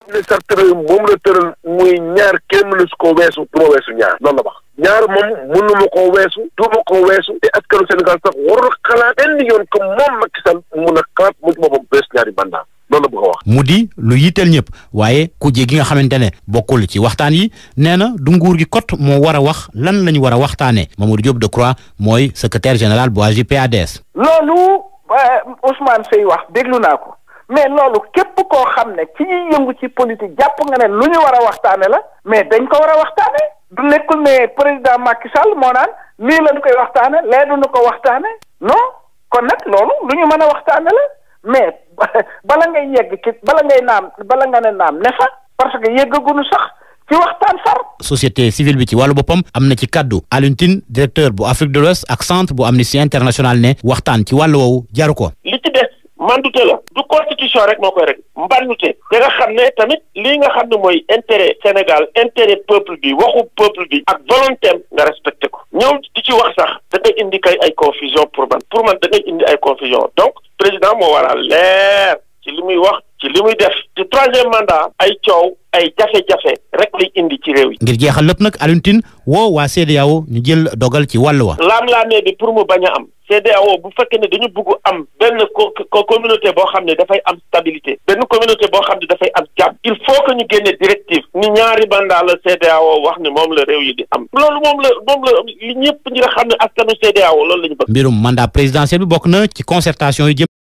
ne sax tëral moom la tëral muy ñaar kenn mënu su ko weesu du ma weesu ñaar loolu la wax ñaar moom mënu ma koo weesu du ma koo weesu te askanu Sénégal sax warul xalaat benn yoon que moom Macky Sall mun a xalaat mu ci boppam bees ñaari mandat loolu la bëgg a wax. mu di lu yitteel ñëpp waaye kuje gi nga xamante ne bokkul ci waxtaan yi nee na du nguur gi kot moo war a wax lan la ñu war a waxtaanee Mamadou Diop Decroix mooy secrétaire général bu AJ/PADS. loolu Ousmane Seye wax déglu naa ko mais loolu képp koo xam ne ci ñuy yëngu ci politique jàpp nga ne lu ñu war a waxtaane la mais dañ ko war a waxtaane du nekkul ne président Macky Sall moo naan lii lañ koy waxtaane lee duñu ko waxtaane non kon nag loolu lu ñu mën a waxtaane la mais bala ngay yegg ci bala ngay naam bala nga ne naam ne fa parce que yeggaguñu sax ci waxtaan far. société civile bi ci wàllu boppam am na ci kaddu Alioune Tine directeur bu Afrique de l'Ouest ak centre bu Amnesty International ne waxtaan ci wàllu woowu jaru ko. li ci des mandute la du constitution rek moo koy rek mbandute da nga xam ne tamit lii nga xam ne mooy intérêt Sénégal intérêt peuple bi waxu peuple bi ak volonté nga respecté ko ñëw di ci wax sax da ngay indi kay ay confusion pour man pour man da ngay indi ay confusion donc président moo war a leer ci li muy wax ci li muy def ci troisième mandat ay coow ay jafe-jafe rek lay indi ci réew yi. ngir jeexal lépp nag Alioune Tine woo waa CEDEAO ñu jël dogal ci wàll wa. laam-laamee bi pour mu bañ a am. CEDEAO bu fekkee ne dañu bugg am benn co communauté boo xam ne dafay am stabilité benn communauté boo xam ne dafay am jàmm il faut que ñu génne directive ni ñaari mandat la CEDEAO wax ne moom la réew yi di am loolu moom la moom la li ñëpp ñi nga xam ne askanu CEDEAO loolu la ñu bëgg. mbirum mandat présidentiel bi bokk na ci concertation yi jëm